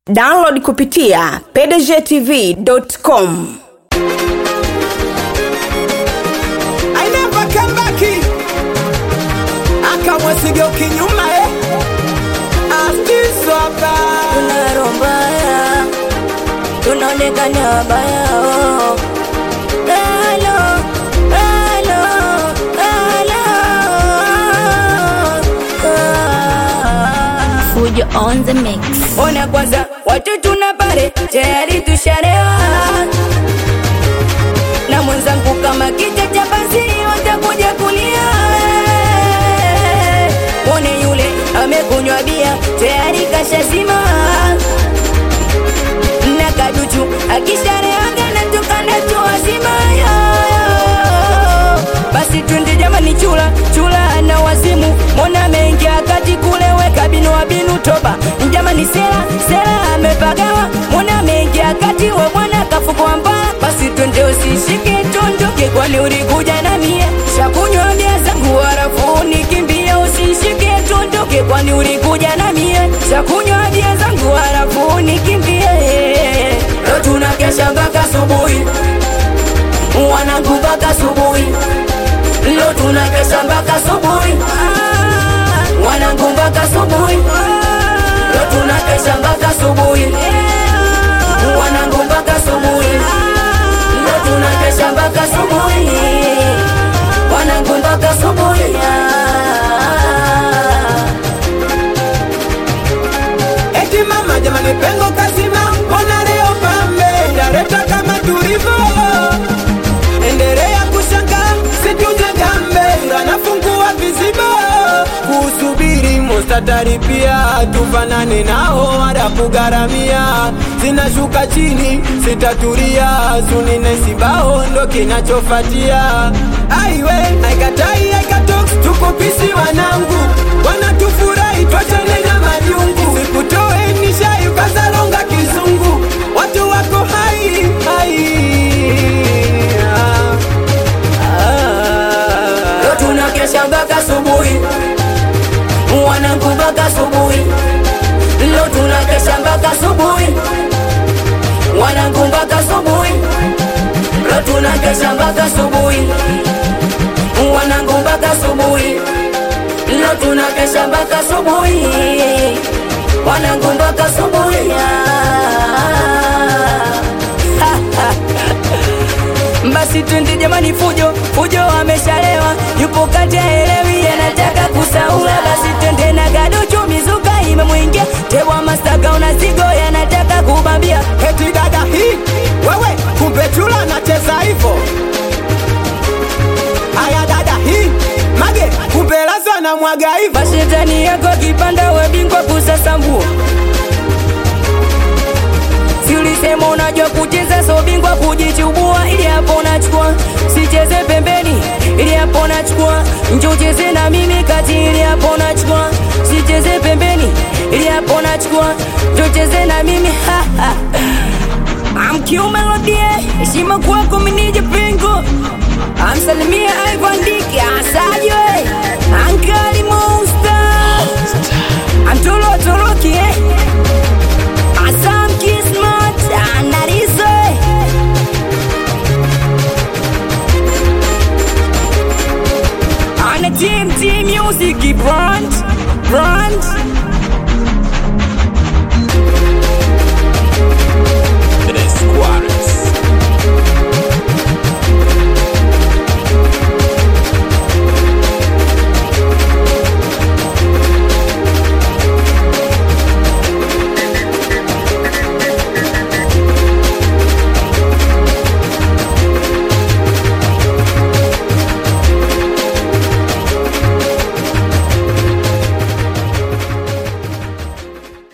download kupitia pdgtv.com I never come back akamwasigeuki nyuma eh? astiswapa tuna roho mbaya, tunaonekana wabaya oh. Hello, hello, hello. Ah. Fujo on the mix. Ona kwanza watu tuna pale tayari tushalewa na mwenzangu kama kita cha basi watakuja kulia mwone yule amekunywa bia tayari kashazima na kaduchu akishareaga na tukanda tu wazima basi twende jamani chula chula na wazimu mona mengia kati kule weka binu wa binu toba jamani sela sela amepagawa mona mengia kati we mwana kafukwa mbaya basi twende usishike tondoke kwani ulikuja na mie shakunywa bia zangu harafu nikimbia usishike tondoke kwani ulikuja na mie shakunywa bia zangu harafu nikimbie leo tunakesha mpaka asubuhi wanangu mpaka asubuhi leo tunakesha mpaka asubuhi wanangu mpaka asubuhi leo tunakesha mpaka asubuhi wanangu mpaka asubuhi leo tunakesha mpaka asubuhi wanangu mpaka asubuhi eti mama jamani pengo kazima mbona leo pambe yareta kama tulivyo endelea kushanga situjagambe anafungua vizibo kusubiri mustatari pia tufanane nao wala kugharamia zinashuka chini sitaturia sunine sibao ndo kinachofatia aiwe aikatai aikatoks tukupisi wanangu wanatufurahi twachane na majungu sikutoe nishai ukazalonga kizungu watu wako hai hai ah, leo tunakesha mpaka asubuhi wanangu mpaka asubuhi leo tunakesha mpaka asubuhi wanangu mpaka asubuhi leo tunakesha mpaka asubuhi wanangu mpaka asubuhi leo tunakesha mpaka asubuhi wanangu mpaka asubuhi basi twende jamani fujo fujo ameshalewa yupo kati ya elewi anataka kusaula basi twende na gaduchu mizuka imemwingia tewa mastaga una zigo yanataka kubambia eti dada hii wewe kumbe chula anacheza hivo aya dada hii mage kumbe lazo anamwaga hivo mashetani yako kipanda webingwa kusasambua si ulisema unajua kucheza so bingwa kujichubua ili hapo unachukua sicheze pembeni ili hapo unachukua njo ucheze na mimi kati ili hapo unachukua sicheze pembeni ili hapo unachukua njo ucheze na mimi ha, ha. amkiume lodie heshima kwako minije pingo amsalimia Ivan Diki asajwe